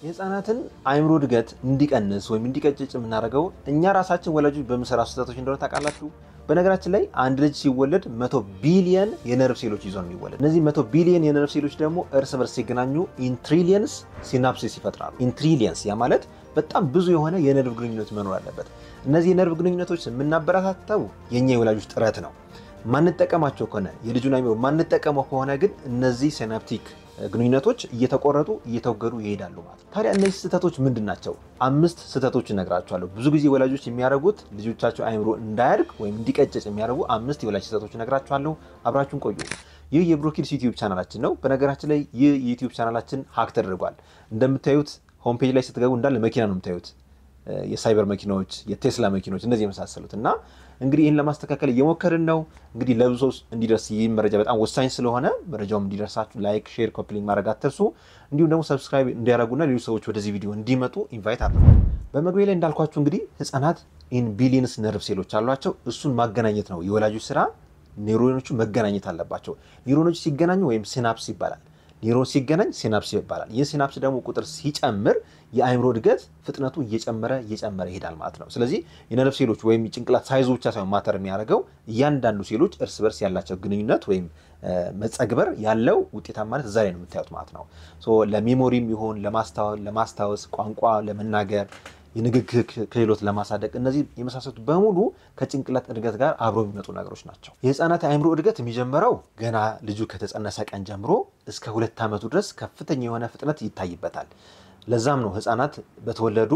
የህፃናትን አእምሮ እድገት እንዲቀንስ ወይም እንዲቀጭጭ የምናደርገው እኛ ራሳችን ወላጆች በምሰራ ስህተቶች እንደሆነ ታውቃላችሁ። በነገራችን ላይ አንድ ልጅ ሲወለድ መቶ ቢሊየን የነርቭ ሴሎች ይዞ ነው የሚወለድ። እነዚህ መቶ ቢሊየን የነርቭ ሴሎች ደግሞ እርስ በርስ ሲገናኙ ኢንትሪሊየንስ ሲናፕሲስ ይፈጥራሉ። ኢንትሪሊየንስ ያ ማለት በጣም ብዙ የሆነ የነርቭ ግንኙነት መኖር አለበት። እነዚህ የነርቭ ግንኙነቶች የምናበረታተው የእኛ የወላጆች ጥረት ነው። ማንጠቀማቸው ከሆነ የልጁን አእምሮ ማንጠቀመው ከሆነ ግን እነዚህ ሲናፕቲክ ግንኙነቶች እየተቆረጡ እየተወገዱ ይሄዳሉ ማለት ነው። ታዲያ እነዚህ ስህተቶች ምንድን ናቸው? አምስት ስህተቶች እነግራቸዋለሁ። ብዙ ጊዜ ወላጆች የሚያደርጉት ልጆቻቸው አእምሮ እንዳያድግ ወይም እንዲቀጭጭ የሚያደርጉ አምስት የወላጅ ስህተቶች እነግራቸዋለሁ። አብራችሁን ቆዩ። ይህ የብሮኪድስ ዩቲዩብ ቻናላችን ነው። በነገራችን ላይ ይህ የዩቲዩብ ቻናላችን ሀክ ተደርጓል። እንደምታዩት ሆም ፔጅ ላይ ስትገቡ እንዳለ መኪና ነው የምታዩት የሳይበር መኪናዎች፣ የቴስላ መኪኖች እነዚህ የመሳሰሉት እና እንግዲህ ይህን ለማስተካከል እየሞከርን ነው። እንግዲህ ለብዙ ሰው እንዲደርስ ይህ መረጃ በጣም ወሳኝ ስለሆነ መረጃውም እንዲደርሳችሁ ላይክ፣ ሼር፣ ኮፕሊንግ ማድረግ አትርሱ። እንዲሁም ደግሞ ሰብስክራይብ እንዲያደርጉና ሌሎች ሰዎች ወደዚህ ቪዲዮ እንዲመጡ ኢንቫይት አድርጉ። በመግቢያ ላይ እንዳልኳችሁ እንግዲህ ህጻናት ኢን ቢሊየንስ ነርቭ ሴሎች አሏቸው። እሱን ማገናኘት ነው የወላጆች ስራ። ኒውሮኖቹ መገናኘት አለባቸው። ኒውሮኖች ሲገናኙ ወይም ሲናፕስ ይባላል ኒውሮን ሲገናኝ ሲናፕስ ይባላል። ይህ ሲናፕስ ደግሞ ቁጥር ሲጨምር የአእምሮ እድገት ፍጥነቱ እየጨመረ እየጨመረ ይሄዳል ማለት ነው። ስለዚህ የነርቭ ሴሎች ወይም ጭንቅላት ሳይዙ ብቻ ሳይሆን ማተር የሚያደርገው እያንዳንዱ ሴሎች እርስ በርስ ያላቸው ግንኙነት ወይም መጸግበር ያለው ውጤታማነት እዛ ላይ ነው የምታዩት ማለት ነው። ለሜሞሪም ይሁን ለማስታወስ፣ ቋንቋ ለመናገር የንግግር ክህሎት ለማሳደግ እነዚህ የመሳሰሉት በሙሉ ከጭንቅላት እድገት ጋር አብሮ የሚመጡ ነገሮች ናቸው። የህፃናት አእምሮ እድገት የሚጀምረው ገና ልጁ ከተጸነሰ ቀን ጀምሮ እስከ ሁለት ዓመቱ ድረስ ከፍተኛ የሆነ ፍጥነት ይታይበታል። ለዛም ነው ህፃናት በተወለዱ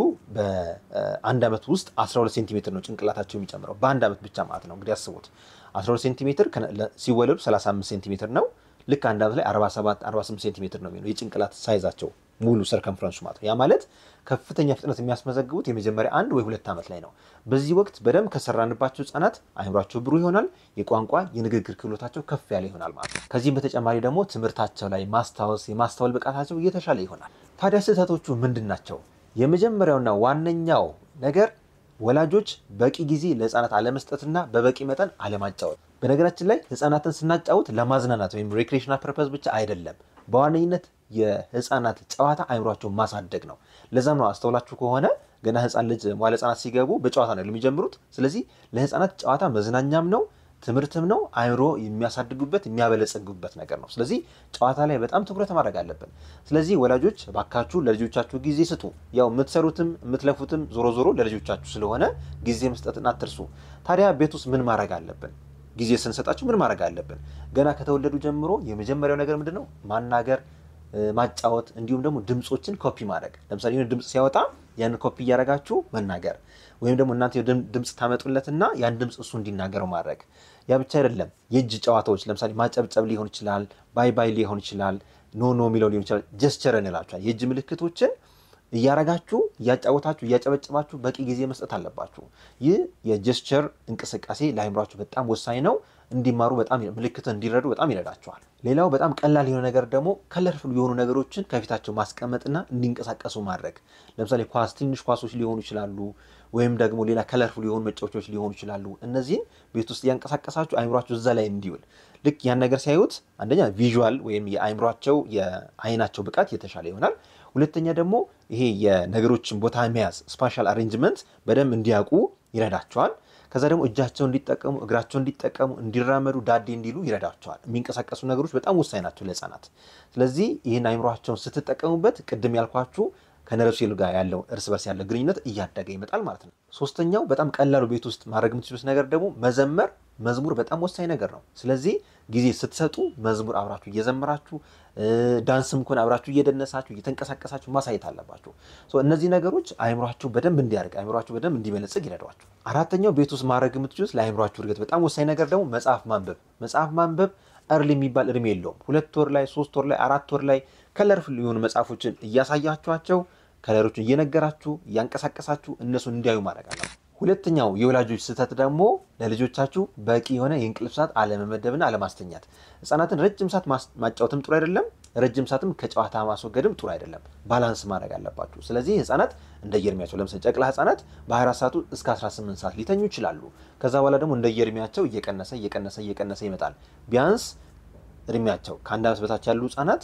በአንድ ዓመት ውስጥ 12 ሴንቲሜትር ነው ጭንቅላታቸው የሚጨምረው በአንድ ዓመት ብቻ ማለት ነው። እንግዲህ አስቡት 12 ሴንቲሜትር ሲወለዱ 35 ሴንቲሜትር ነው። ልክ አንድ ዓመት ላይ 47 48 ሴንቲሜትር ነው የሚሆነው የጭንቅላት ሳይዛቸው ሙሉ ሰርከምፍረንሱ ማለት ነው። ያ ማለት ከፍተኛ ፍጥነት የሚያስመዘግቡት የመጀመሪያ አንድ ወይ ሁለት ዓመት ላይ ነው። በዚህ ወቅት በደንብ ከሰራንባቸው ህጻናት አእምሯቸው ብሩህ ይሆናል። የቋንቋ የንግግር ክህሎታቸው ከፍ ያለ ይሆናል ማለት ነው። ከዚህም በተጨማሪ ደግሞ ትምህርታቸው ላይ ማስታወስ የማስተዋል ብቃታቸው እየተሻለ ይሆናል። ታዲያ ስህተቶቹ ምንድን ናቸው? የመጀመሪያውና ዋነኛው ነገር ወላጆች በቂ ጊዜ ለህፃናት አለመስጠትና በበቂ መጠን አለማጫወት። በነገራችን ላይ ህፃናትን ስናጫወት ለማዝናናት ወይም ሬክሬሽናል ፐርፐዝ ብቻ አይደለም። በዋነኝነት የህፃናት ጨዋታ አእምሯቸውን ማሳደግ ነው። ለዛም ነው አስተውላችሁ ከሆነ ገና ህፃን ልጅ መዋለ ህፃናት ሲገቡ በጨዋታ ነው የሚጀምሩት። ስለዚህ ለህፃናት ጨዋታ መዝናኛም ነው ትምህርትም ነው። አእምሮ የሚያሳድጉበት የሚያበለጸጉበት ነገር ነው። ስለዚህ ጨዋታ ላይ በጣም ትኩረት ማድረግ አለብን። ስለዚህ ወላጆች ባካችሁ ለልጆቻችሁ ጊዜ ስጡ። ያው የምትሰሩትም የምትለፉትም ዞሮ ዞሮ ለልጆቻችሁ ስለሆነ ጊዜ መስጠትን አትርሱ። ታዲያ ቤት ውስጥ ምን ማድረግ አለብን? ጊዜ ስንሰጣችሁ ምን ማድረግ አለብን? ገና ከተወለዱ ጀምሮ የመጀመሪያው ነገር ምንድን ነው? ማናገር፣ ማጫወት እንዲሁም ደግሞ ድምፆችን ኮፒ ማድረግ። ለምሳሌ የሆነ ድምፅ ሲያወጣ ያንን ኮፒ እያደረጋችሁ መናገር ወይም ደግሞ እናንተ ድምፅ ታመጡለትና ያን ድምፅ እሱ እንዲናገረው ማድረግ። ያ ብቻ አይደለም። የእጅ ጨዋታዎች ለምሳሌ ማጨብጨብ ሊሆን ይችላል፣ ባይ ባይ ሊሆን ይችላል፣ ኖ ኖ የሚለው ሊሆን ይችላል። ጀስቸር እንላችኋል። የእጅ ምልክቶችን እያረጋችሁ እያጫወታችሁ እያጨበጨባችሁ በቂ ጊዜ መስጠት አለባችሁ። ይህ የጀስቸር እንቅስቃሴ ለአእምሯችሁ በጣም ወሳኝ ነው። እንዲማሩ በጣም ምልክትን እንዲረዱ በጣም ይረዳቸዋል። ሌላው በጣም ቀላል የሆነ ነገር ደግሞ ከለርፍል የሆኑ ነገሮችን ከፊታቸው ማስቀመጥና እንዲንቀሳቀሱ ማድረግ። ለምሳሌ ኳስ፣ ትንሽ ኳሶች ሊሆኑ ይችላሉ፣ ወይም ደግሞ ሌላ ከለርፍል የሆኑ መጫወቻዎች ሊሆኑ ይችላሉ። እነዚህን ቤት ውስጥ እያንቀሳቀሳችሁ አእምሯቸው እዛ ላይ እንዲውል ልክ ያን ነገር ሲያዩት አንደኛ ቪዥዋል ወይም የአእምሯቸው የአይናቸው ብቃት የተሻለ ይሆናል። ሁለተኛ ደግሞ ይሄ የነገሮችን ቦታ መያዝ ስፓሻል አሬንጅመንት በደንብ እንዲያውቁ ይረዳቸዋል። ከዛ ደግሞ እጃቸውን እንዲጠቀሙ እግራቸውን እንዲጠቀሙ እንዲራመዱ ዳዴ እንዲሉ ይረዳቸዋል። የሚንቀሳቀሱ ነገሮች በጣም ወሳኝ ናቸው ለህፃናት። ስለዚህ ይህን አእምሯቸውን ስትጠቀሙበት ቅድም ያልኳችሁ ከነርቭ ሴል ጋር ያለው እርስ በርስ ያለው ግንኙነት እያደገ ይመጣል ማለት ነው። ሶስተኛው በጣም ቀላሉ ቤት ውስጥ ማድረግ የምትችሉት ነገር ደግሞ መዘመር። መዝሙር በጣም ወሳኝ ነገር ነው። ስለዚህ ጊዜ ስትሰጡ መዝሙር አብራችሁ እየዘመራችሁ ዳንስም ከሆነ አብራችሁ እየደነሳችሁ እየተንቀሳቀሳችሁ ማሳየት አለባችሁ። እነዚህ ነገሮች አእምሯችሁ በደንብ እንዲያደርግ አእምሯችሁ በደንብ እንዲበለጽግ ይረዷችሁ። አራተኛው ቤት ውስጥ ማድረግ የምትችሉት ለአእምሯችሁ እድገት በጣም ወሳኝ ነገር ደግሞ መጽሐፍ ማንበብ። መጽሐፍ ማንበብ እርሊ የሚባል እድሜ የለውም። ሁለት ወር ላይ፣ ሶስት ወር ላይ፣ አራት ወር ላይ ከለርፍል የሆኑ መጽሐፎችን እያሳያችኋቸው ከለሮችን እየነገራችሁ እያንቀሳቀሳችሁ እነሱን እንዲያዩ ማድረግ አለ። ሁለተኛው የወላጆች ስህተት ደግሞ ለልጆቻችሁ በቂ የሆነ የእንቅልፍ ሰዓት አለመመደብና አለማስተኛት። ህጻናትን ረጅም ሰዓት ማጫወትም ጥሩ አይደለም፣ ረጅም ሰዓትም ከጨዋታ ማስወገድም ጥሩ አይደለም። ባላንስ ማድረግ አለባችሁ። ስለዚህ ህጻናት እንደየእድሜያቸው ለምሳሌ ጨቅላ ህጻናት በ24 ሰዓቱ እስከ 18 ሰዓት ሊተኙ ይችላሉ። ከዛ በኋላ ደግሞ እንደየእድሜያቸው እየቀነሰ እየቀነሰ እየቀነሰ ይመጣል። ቢያንስ እድሜያቸው ከአንድ ዓመት በታች ያሉ ህጻናት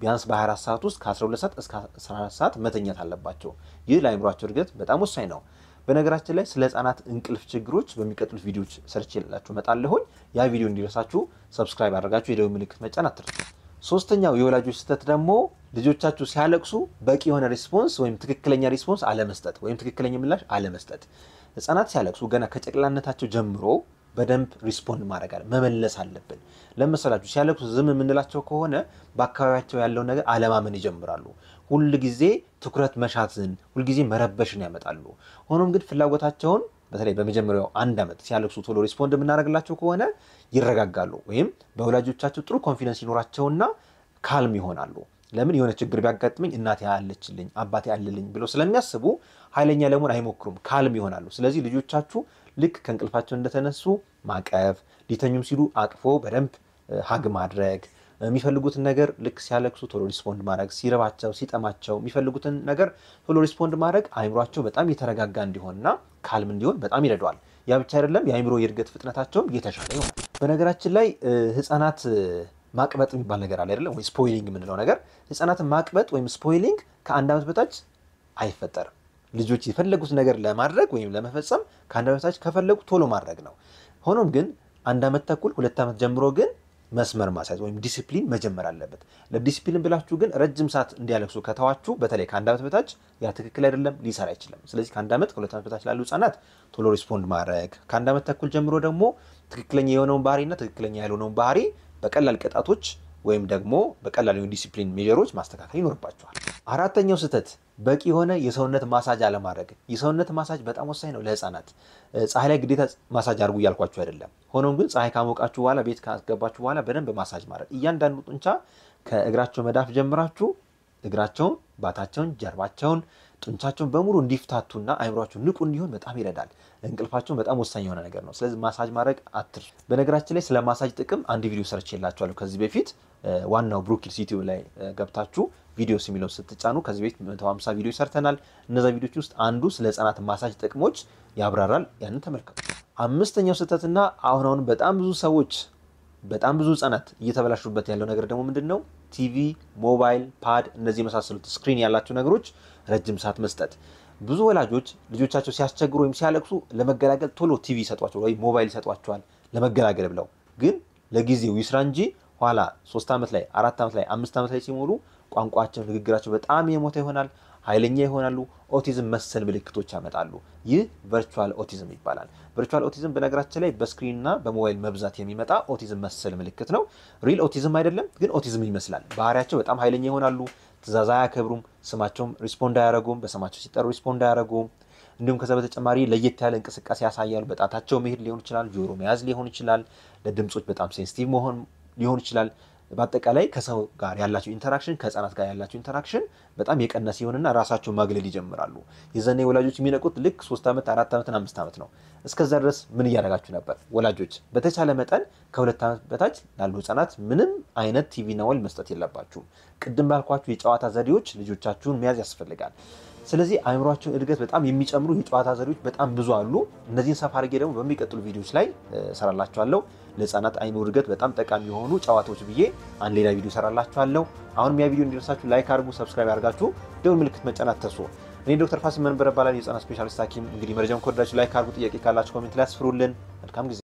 ቢያንስ በ24 ሰዓት ውስጥ ከ12 ሰዓት እስከ 14 ሰዓት መተኛት አለባቸው። ይህ ለአእምሯቸው እድገት በጣም ወሳኝ ነው። በነገራችን ላይ ስለ ህጻናት እንቅልፍ ችግሮች በሚቀጥሉት ቪዲዮዎች ሰርች የላችሁ እመጣለሁኝ። ያ ቪዲዮ እንዲደርሳችሁ ሰብስክራይብ አድርጋችሁ የደወል ምልክት መጫን አትርሱ። ሶስተኛው የወላጆች ስህተት ደግሞ ልጆቻችሁ ሲያለቅሱ በቂ የሆነ ሪስፖንስ ወይም ትክክለኛ ሪስፖንስ አለመስጠት ወይም ትክክለኛ ምላሽ አለመስጠት። ህጻናት ሲያለቅሱ ገና ከጨቅላነታቸው ጀምሮ በደንብ ሪስፖንድ ማድረግ አለ መመለስ አለብን። ለመሰላችሁ ሲያለቅሱ ዝም የምንላቸው ከሆነ በአካባቢያቸው ያለውን ነገር አለማመን ይጀምራሉ። ሁል ጊዜ ትኩረት መሻትን፣ ሁልጊዜ መረበሽን ያመጣሉ። ሆኖም ግን ፍላጎታቸውን በተለይ በመጀመሪያው አንድ ዓመት ሲያለቅሱ ቶሎ ሪስፖንድ የምናደርግላቸው ከሆነ ይረጋጋሉ፣ ወይም በወላጆቻቸው ጥሩ ኮንፊደንስ ይኖራቸውና ካልም ይሆናሉ። ለምን የሆነ ችግር ቢያጋጥመኝ እናቴ አለችልኝ አባቴ አለልኝ ብለው ስለሚያስቡ ኃይለኛ ለመሆን አይሞክሩም፣ ካልም ይሆናሉ። ስለዚህ ልጆቻችሁ ልክ ከእንቅልፋቸው እንደተነሱ ማቀፍ፣ ሊተኙም ሲሉ አቅፎ በደንብ ሀግ ማድረግ፣ የሚፈልጉትን ነገር ልክ ሲያለቅሱ ቶሎ ሪስፖንድ ማድረግ፣ ሲረባቸው፣ ሲጠማቸው የሚፈልጉትን ነገር ቶሎ ሪስፖንድ ማድረግ አይምሯቸው በጣም የተረጋጋ እንዲሆንና ካልም እንዲሆን በጣም ይረዳዋል። ያ ብቻ አይደለም፣ የአይምሮ የእድገት ፍጥነታቸውም የተሻለ ይሆናል። በነገራችን ላይ ህፃናት ማቅበጥ የሚባል ነገር አለ አይደለም ወይ? ስፖይሊንግ የምንለው ነገር ህፃናትን ማቅበጥ ወይም ስፖይሊንግ ከአንድ ዓመት በታች አይፈጠርም። ልጆች የፈለጉት ነገር ለማድረግ ወይም ለመፈጸም ከአንድ ዓመት በታች ከፈለጉ ቶሎ ማድረግ ነው። ሆኖም ግን አንድ ዓመት ተኩል ሁለት ዓመት ጀምሮ ግን መስመር ማስያዝ ወይም ዲሲፕሊን መጀመር አለበት። ለዲሲፕሊን ብላችሁ ግን ረጅም ሰዓት እንዲያለቅሱ ከተዋችሁ በተለይ ከአንድ ዓመት በታች ያ ትክክል አይደለም፣ ሊሰራ አይችልም። ስለዚህ ከአንድ ዓመት ከሁለት ዓመት በታች ላሉ ህጻናት ቶሎ ሪስፖንድ ማድረግ፣ ከአንድ ዓመት ተኩል ጀምሮ ደግሞ ትክክለኛ የሆነውን ባህሪና ትክክለኛ ያልሆነውን ባህሪ በቀላል ቅጣቶች ወይም ደግሞ በቀላል የሆኑ ዲሲፕሊን ሜጀሮች ማስተካከል ይኖርባቸዋል። አራተኛው ስህተት በቂ የሆነ የሰውነት ማሳጅ አለማድረግ። የሰውነት ማሳጅ በጣም ወሳኝ ነው ለህፃናት። ፀሐይ ላይ ግዴታ ማሳጅ አድርጉ እያልኳችሁ አይደለም። ሆኖም ግን ፀሐይ ካሞቃችሁ በኋላ ቤት ካስገባችሁ በኋላ በደንብ ማሳጅ ማድረግ። እያንዳንዱ ጡንቻ ከእግራቸው መዳፍ ጀምራችሁ እግራቸውን፣ ባታቸውን፣ ጀርባቸውን ጡንቻቸውን በሙሉ እንዲፍታቱና አይምሯቸው ንቁ እንዲሆን በጣም ይረዳል። እንቅልፋቸውን በጣም ወሳኝ የሆነ ነገር ነው። ስለዚህ ማሳጅ ማድረግ አትርሱ። በነገራችን ላይ ስለ ማሳጅ ጥቅም አንድ ቪዲዮ ሰርች የላችኋለሁ ከዚህ በፊት ዋናው ብሩኪልስ ዩቲዩብ ላይ ገብታችሁ ቪዲዮስ የሚለው ስትጫኑ ከዚህ በፊት 150 ቪዲዮ ሰርተናል። እነዛ ቪዲዮች ውስጥ አንዱ ስለ ህጻናት ማሳጅ ጥቅሞች ያብራራል። ያንን ተመልከቱ። አምስተኛው ስህተትና አሁን አሁን በጣም ብዙ ሰዎች በጣም ብዙ ህጻናት እየተበላሹበት ያለው ነገር ደግሞ ምንድን ነው? ቲቪ፣ ሞባይል፣ ፓድ እነዚህ የመሳሰሉት ስክሪን ያላቸው ነገሮች ረጅም ሰዓት መስጠት። ብዙ ወላጆች ልጆቻቸው ሲያስቸግሩ ወይም ሲያለቅሱ ለመገላገል ቶሎ ቲቪ ይሰጧቸዋል ወይም ሞባይል ይሰጧቸዋል ለመገላገል ብለው ግን ለጊዜው ይስራ እንጂ ኋላ ሶስት ዓመት ላይ አራት ዓመት ላይ አምስት ዓመት ላይ ሲሞሉ ቋንቋቸው፣ ንግግራቸው በጣም የሞተ ይሆናል። ኃይለኛ ይሆናሉ። ኦቲዝም መሰል ምልክቶች ያመጣሉ። ይህ ቨርቹዋል ኦቲዝም ይባላል። ቨርቹዋል ኦቲዝም በነገራችን ላይ በስክሪንና በሞባይል መብዛት የሚመጣ ኦቲዝም መሰል ምልክት ነው። ሪል ኦቲዝም አይደለም፣ ግን ኦቲዝም ይመስላል። ባህሪያቸው በጣም ኃይለኛ ይሆናሉ። ትእዛዝ አያከብሩም። ስማቸውም ሪስፖንድ አያደረጉም። በስማቸው ሲጠሩ ሪስፖንድ አያደረጉም። እንዲሁም ከዛ በተጨማሪ ለየት ያለ እንቅስቃሴ ያሳያሉ። በጣታቸው መሄድ ሊሆን ይችላል። ጆሮ መያዝ ሊሆን ይችላል። ለድምፆች በጣም ሴንሲቲቭ መሆን ሊሆን ይችላል። በአጠቃላይ ከሰው ጋር ያላቸው ኢንተራክሽን ከህፃናት ጋር ያላቸው ኢንተራክሽን በጣም የቀነሰ ይሆንና ራሳቸው ማግለል ይጀምራሉ። የዘኔ ወላጆች የሚነቁት ልክ ሶስት ዓመት አራት ዓመትና አምስት ዓመት ነው። እስከዛ ድረስ ምን እያደረጋችሁ ነበር? ወላጆች በተቻለ መጠን ከሁለት ዓመት በታች ላሉ ህጻናት ምንም አይነት ቲቪና ሞባይል መስጠት የለባችሁም። ቅድም ባልኳችሁ የጨዋታ ዘዴዎች ልጆቻችሁን መያዝ ያስፈልጋል። ስለዚህ አእምሯቸውን እድገት በጣም የሚጨምሩ የጨዋታ ዘዴዎች በጣም ብዙ አሉ። እነዚህን ሰፋ አድርጌ ደግሞ በሚቀጥሉ ቪዲዮዎች ላይ እሰራላችኋለሁ። ለህፃናት አይምሮ እድገት በጣም ጠቃሚ የሆኑ ጨዋታዎች ብዬ አንድ ሌላ ቪዲዮ እሰራላችኋለሁ። አሁንም ያ ቪዲዮ እንዲደርሳችሁ ላይክ አድርጉ፣ ሰብስክራይብ አድርጋችሁ ደውል ምልክት መጫን አትርሱ። እኔ ዶክተር ፋሲል መንበረ እባላለሁ የህፃናት ስፔሻሊስት ሐኪም። እንግዲህ መረጃውን ከወደዳችሁ ላይክ አድርጉ። ጥያቄ ካላችሁ ኮሜንት ላይ አስፍሩልን። መልካም ጊዜ